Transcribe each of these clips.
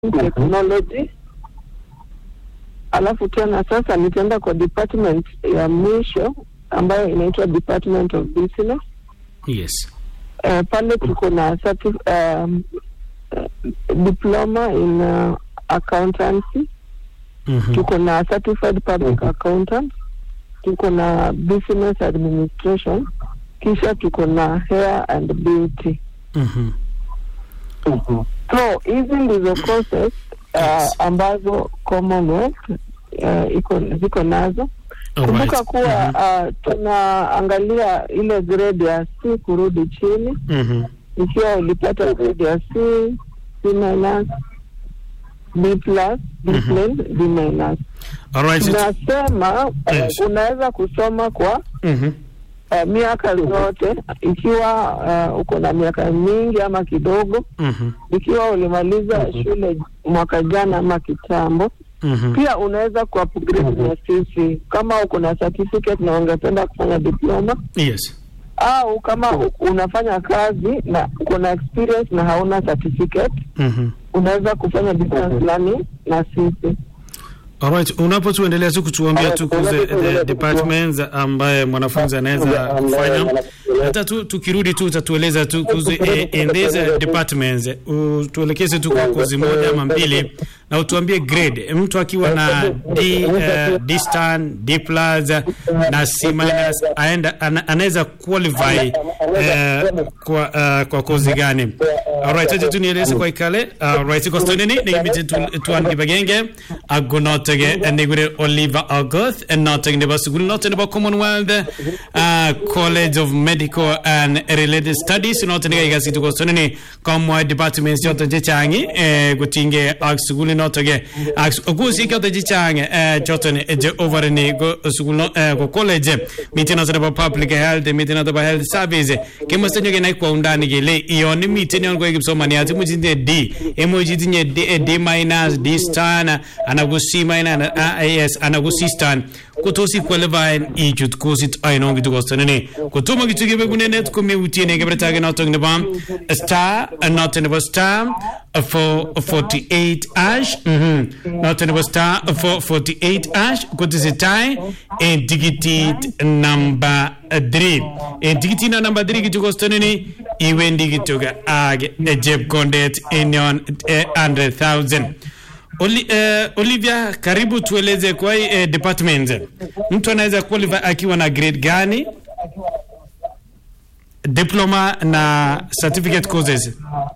technology alafu tena sasa nitaenda kwa department ya mwisho ambayo inaitwa department of business yes uh, pale tuko na certif- um, uh, diploma in uh, accountancy Mhm. tuko na certified public accountant tuko na business administration kisha tuko na hair and beauty Mhm. so hizi ndizo courses Yes. uh, ambazo commonwealth uh, iko ziko nazo kumbuka Alright. kuwa uh, tunaangalia ile grade ya c kurudi chini Mhm. ikiwa ulipata grade ya c c minus b plus b Mhm. plain b minus Alright. tunasema uh, Yes. unaweza kusoma kwa Mhm. uh, miaka zote ikiwa uh, uko na miaka mingi ama kidogo Mhm. ikiwa ulimaliza shule mwaka jana ama kitambo Mhm. pia unaweza kuupgrade na sisi kama uko na certificate na ungependa kufanya diploma Yes. au kama u- unafanya kazi na uko na experience na hauna certificate Mhm. unaweza kufanya distance learning na sisi Alright, unapotuendelea tu kutuambia tu kuhusu the departments ambaye mwanafunzi anaweza kufanya hata tu tukirudi tu utatueleza tu kuhusu eh, in these departments utuelekeze tu kwa kozi moja ama mbili na utuambie grade mtu akiwa na D, uh, D stan D plus na C minus aenda ana- anaweza qualify eh, kwa uh, kwa kozi gani alright aje tu nieleze kwa ikale alright ko stoneni ni imiti tuan gibagenge agonotege negure Oliver Agoth and not nebo sugul not nebo Commonwealth uh, College of Medical and Related Studies not ne ga situ ko stoneni komwa departments yote je changi eh, gutinge ak sugul notoge ak gusi kyote je changi eh, joto ne je over ni go sugul no eh, ko college miti na nebo public health miti na nebo health service kemo stenyo ge nai kwa undani gele ioni miti ni ongo kipsomaniat imuchinde D imuchi tinye D, eh, D minus D star ana ku C minus ana ah, yes ana ku C star kotos iqualify ichut kosit ainon kitu kostonene kotomo kitu kebegunenet komeutien kebebertage notok nebo star notok nebo star 448 ash mhm notok nebo star 448 ash kotesetai en tikitit number 3 en tikitit na number 3 kitu kostonene iwendi kityok ak chepkondet en yon eh, 100000 Oli, eh, Olivia, karibu tueleze kwa hii eh, department. Mtu anaweza qualify akiwa na grade gani? Diploma na certificate courses.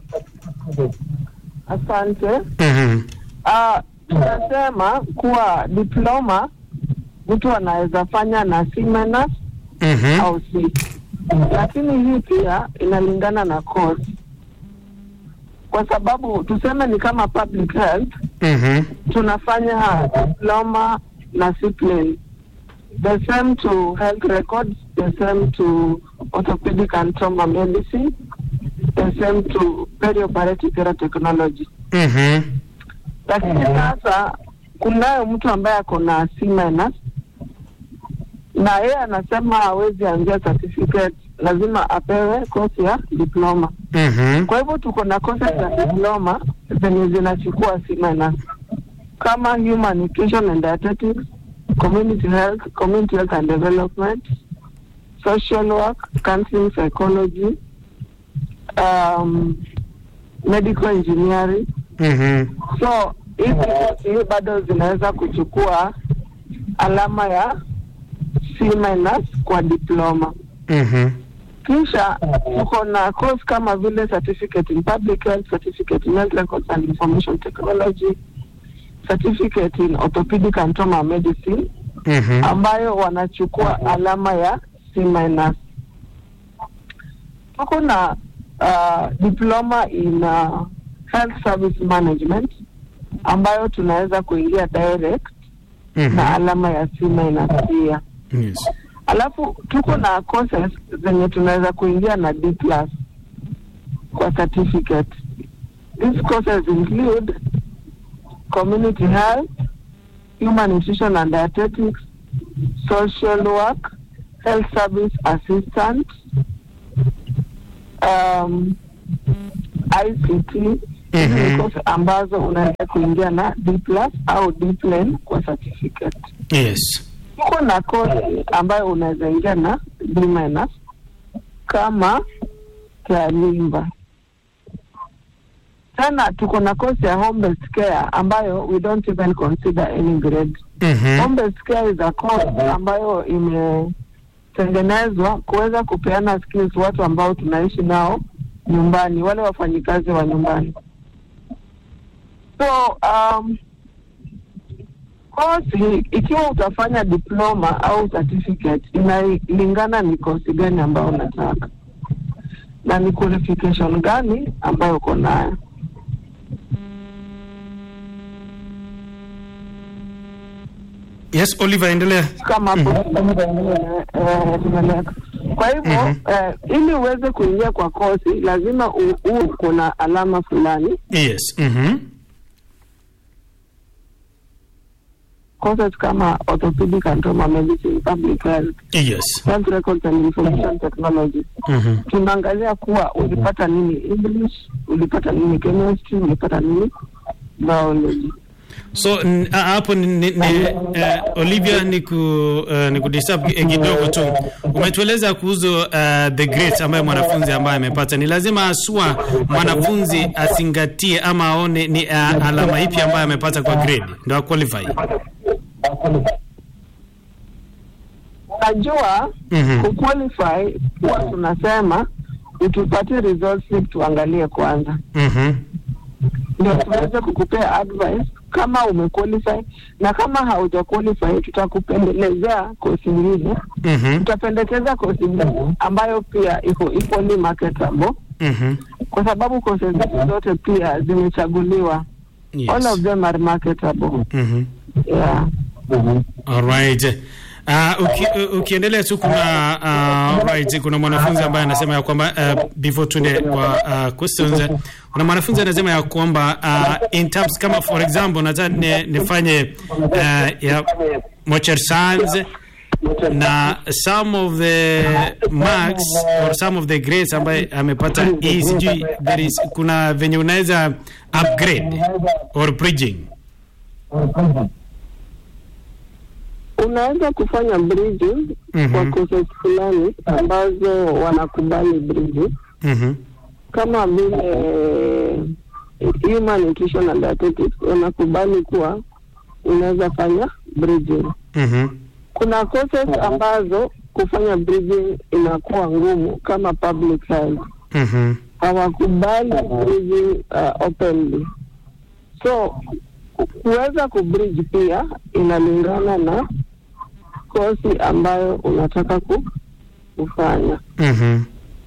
asante Mhm. Ah, tunasema kuwa diploma mtu anaweza fanya na C minus Mhm. au C, lakini hii pia inalingana na course, kwa sababu tuseme ni kama public health Mhm. tunafanya diploma na C plain, the same to health records, the same to orthopedic and trauma medicine, the same to perioperative care technology Mhm. lakini sasa kunayo mtu ambaye ako na C minus na yeye anasema hawezi anzia certificate, lazima apewe kosi ya diploma. Mhm. Kwa hivyo tuko na kosi za diploma zenye zinachukua C minus kama human nutrition and dietetics, community health, community health and development, social work, counseling psychology, um, medical engineering Mhm. so hizi kosi bado zinaweza kuchukua alama ya C minus kwa diploma. Mhm. Kisha tuko na course kama vile certificate in public health, certificate in health records and information technology, certificate in orthopedic and trauma medicine Mhm. ambayo wanachukua alama ya C minus. Tuko na uh, diploma in uh, health service management ambayo tunaweza kuingia direct na Mhm. alama ya C minus pia. Yes. Alafu tuko na courses zenye tunaweza kuingia na D plus kwa certificate. These courses include community health, human nutrition and dietetics, social work, health service assistant, um, ICT, Hizi Mhm. ni course ambazo unaweza kuingia na D plus au D plain kwa certificate. Yes. Tuko na kosi ambayo unaweza ingia na D minus kama Kalimba. Tena tuko na kosi ya home based care ambayo we don't even consider any grade. Mhm. Home based care is a course ambayo imetengenezwa kuweza kupeana skills watu ambao tunaishi nao nyumbani, wale wafanyikazi wa nyumbani. So um, kosi ikiwa utafanya diploma au certificate inalingana ni kosi gani ambayo unataka na ni qualification gani ambayo uko nayo. Yes, Oliver, endelea. kama hapo eh, tumeleka. Kwa hivyo Mhm. eh, ili uweze kuingia kwa kosi lazima u- uwe uko na alama fulani. Yes. Mhm. Courses kama orthopedic and trauma medicine, public health, Yes. health records and information technology. Mhm. Tunaangalia kuwa ulipata nini English, ulipata nini chemistry, ulipata nini biology. So n- a- hapo ni, ni, ni, eh, Olivia ni ku uh, ni kudisturb ki- kidogo tu. Umetueleza kuhusu uh, the grades ambayo mwanafunzi ambaye amepata. Ni lazima asua mwanafunzi azingatie ama aone ni uh, alama ipi ambayo amepata kwa grade ndio qualify. Unajua Mhm. kuqualify huwa tunasema utupatie results slip tuangalie kwanza. Mhm. ndio tuweze kukupea advice kama umequalify na kama hauja qualify tutakupendelezea kosi nyingine Mhm. tutapendekeza kosi nyingine ambayo pia iko equally marketable Mhm. kwa sababu kosi zetu zote pia zimechaguliwa all of Yes. them are marketable Mhm. yeah Alright. Uh, uki, u- ukiendelea tu kuna uh, right, kuna mwanafunzi ambaye anasema ya kwamba uh, before tuende kwa uh, questions eh, kuna mwanafunzi anasema ya kwamba uh, in terms kama for example nataka ni, nifanye uh, ya motor science na some of the marks or some of the grades ambaye amepata E, sijui there is kuna venye unaweza upgrade or bridging unaweza kufanya bridging Mhm. kwa courses fulani ambazo wanakubali bridging mhm kama vile human nutrition and dietetics wanakubali kuwa unaweza fanya bridging. mhm Kuna courses ambazo kufanya bridging inakuwa ngumu kama public health, mhm hawakubali bridging uh, openly. So ku- kuweza kubridge pia inalingana na kosi ambayo unataka ku, kufanya mhm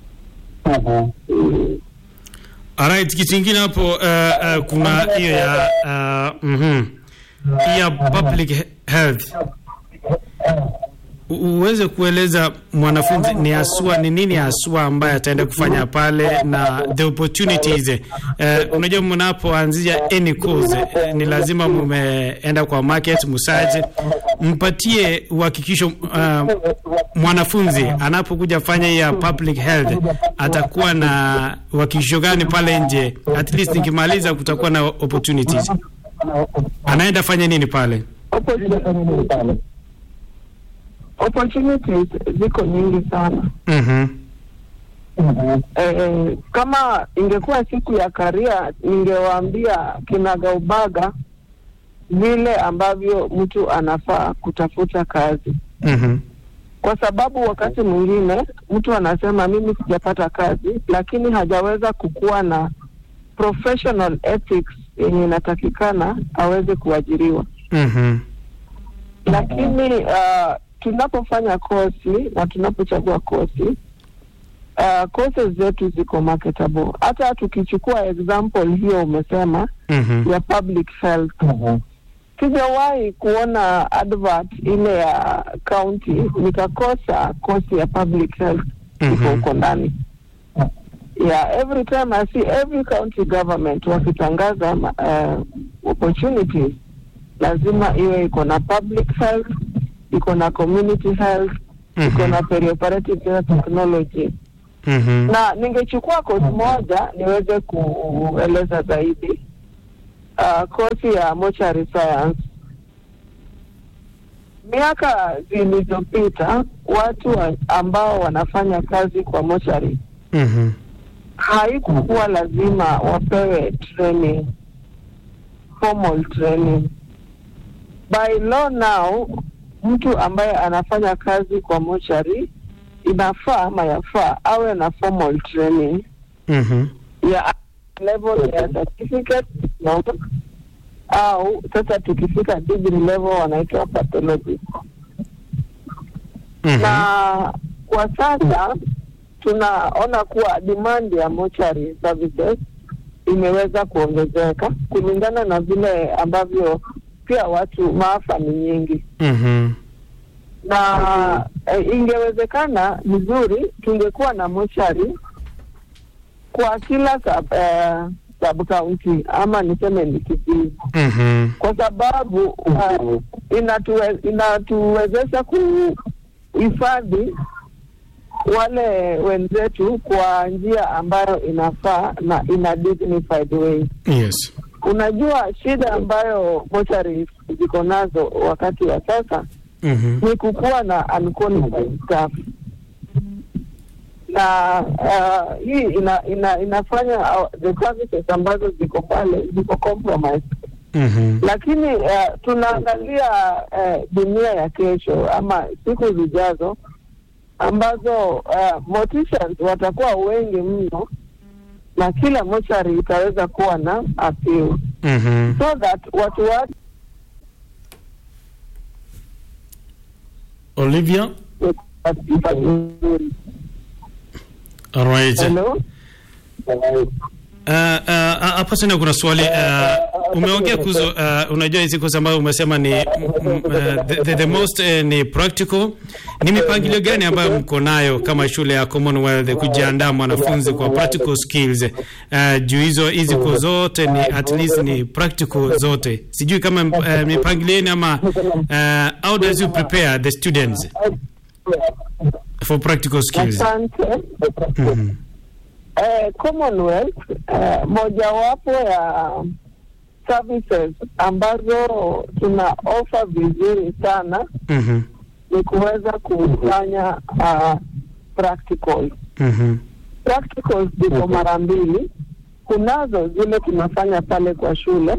mm. Alright, kitu kingine hapo uh, uh, kuna hiyo ya uh, mhm ya public he- health U- uweze kueleza mwanafunzi ni asua ni nini asua ambaye ataenda kufanya pale na the opportunities eh, unajua mnapoanzia any course eh, ni lazima mumeenda kwa market musaje mpatie uhakikisho uh, mwanafunzi anapokuja fanya hii ya public health atakuwa na uhakikisho gani pale nje at least nikimaliza kutakuwa na opportunities anaenda fanya nini pale Opportunities- opportunities ziko nyingi sana mhm eh, kama ingekuwa siku ya karia ningewaambia kinagaubaga vile ambavyo mtu anafaa kutafuta kazi mhm kwa sababu wakati mwingine mtu anasema mimi sijapata kazi lakini hajaweza kukuwa na professional ethics yenye inatakikana aweze kuajiriwa mhm lakini uh, tunapofanya kosi na tunapochagua kosi uh, courses zetu ziko marketable. Hata tukichukua example hiyo umesema mhm ya public health, sijawahi kuona advert ile ya county nikakosa kosi ya public health iko Mhm. huko ndani. Yeah, every time I see every county government wakitangaza uh, opportunities lazima iwe iko na public health, iko na community health, iko Mhm. na perioperative care technology. Mhm. na ningechukua kozi moja niweze kueleza zaidi. Uh, kozi ya mortuary science. Miaka zilizopita watu wa, ambao wanafanya kazi kwa mortuary Mhm. haikukuwa lazima wapewe training, formal training. By law now, mtu ambaye anafanya kazi kwa mochari inafaa ama yafaa awe na formal training Mhm. ya level ya certificate no, au sasa tukifika degree level wanaitwa pathology Mhm. na kwa sasa tunaona kuwa demand ya mortuary services imeweza kuongezeka kulingana na vile ambavyo pia watu maafa ni nyingi Mhm. na e, ingewezekana vizuri tungekuwa na mochari kwa kila sub, eh, sub county ama niseme ni kijiji Mhm. kwa sababu uh, inatuwe, inatuwezesha kuhifadhi wale wenzetu kwa njia ambayo inafaa na in a dignified way. Yes. Unajua, shida ambayo mochari ziko nazo wakati wa sasa Mhm. ni kukuwa na unqualified staff na uh, hii ina, ina, inafanya uh, the services ambazo ziko pale ziko compromised Mhm. lakini uh, tunaangalia uh, dunia ya kesho ama siku zijazo ambazo uh, morticians watakuwa wengi mno na kila mochari itaweza kuwa na appeal Mhm. so that watu wake Olivia. All right. Hello? Uh, uh, hapa tena kuna swali uh, umeongea kuhusu uh, unajua hizi kozi ambayo umesema ni mm, mm, uh, the, the, the most uh, ni practical. Ni mipangilio gani ambayo mko nayo kama shule ya Commonwealth kujiandaa mwanafunzi kwa practical skills? Uh, juu hizo hizi kozi zote ni at least ni practical zote, sijui kama uh, mipangilio yenu ama uh, how does you prepare the students for practical skills? Asante. Mhm. Eh, Commonwealth eh, mojawapo ya services ambazo tuna offer vizuri sana Mhm. ni kuweza kufanya uh, practical. Mhm. Practicals ziko mara mbili, kunazo zile tunafanya pale kwa shule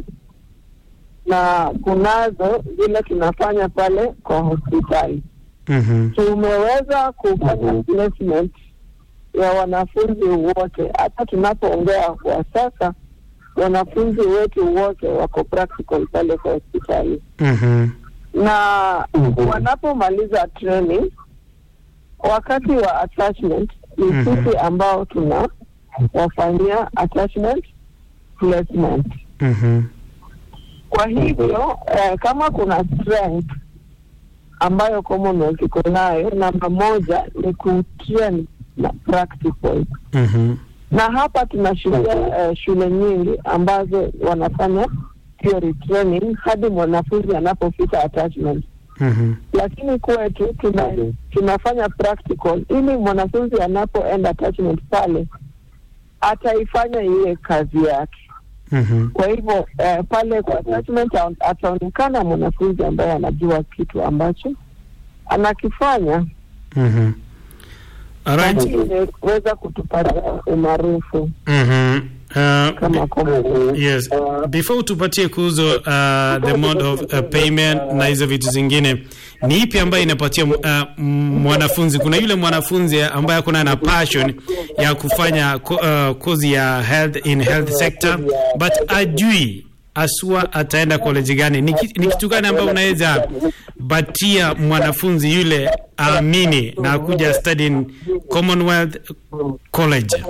na kunazo zile tunafanya pale kwa hospitali. Mhm. tumeweza kufanya placement ya wanafunzi wote. Hata tunapoongea kwa sasa, wanafunzi wetu wote wako practical pale kwa hospitali, Mhm. na wanapomaliza training, wakati wa attachment ni Mhm. sisi ambao tuna wafanyia attachment placement. Mhm. Kwa hivyo eh, kama kuna strength ambayo Commonwealth iko nayo, namba moja ni kutrain na practical, Mhm. na hapa tunashuhudia eh, shule nyingi ambazo wanafanya theory training hadi mwanafunzi anapofika attachment, Mhm. lakini kwetu tuna, tunafanya practical ili mwanafunzi anapoenda attachment pale ataifanya iwe kazi yake. Mhm. Kwa hivyo eh, pale kwa attachment ata- ataonekana mwanafunzi ambaye anajua kitu ambacho anakifanya, Mhm. All na right. hii imeweza kutupatia umaarufu Mhm. Uh, kama Commonwealth. yes. Before tupatie kuzo uh, the mode of uh, payment na hizo vitu zingine, ni ipi ambayo inapatia uh, mwanafunzi? Kuna yule mwanafunzi ambaye akuna na passion ya kufanya ko, uh, kozi ya health in health sector but ajui asua ataenda college gani. Ni, ki- ni kitu gani ambayo unaweza batia mwanafunzi yule aamini na kuja study in Commonwealth College?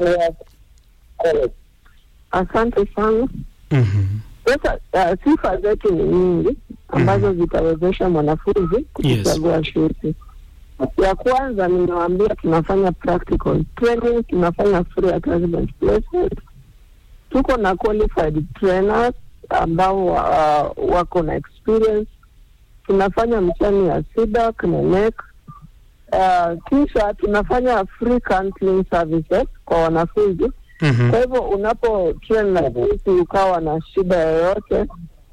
Asante sana. Mhm. Sasa uh, sifa zetu ni nyingi ambazo zitawezesha mwanafunzi kuchagua shule. Ya kwanza nimewaambia, tunafanya practical training, tunafanya free attachment placement, tuko na qualified trainers ambao uh, wako na experience. Tunafanya mtihani ya SIDAC na NEC uh, kisha tunafanya free counseling services kwa wanafunzi Mhm. kwa hivyo unapo train na jinsi ukawa na shida yoyote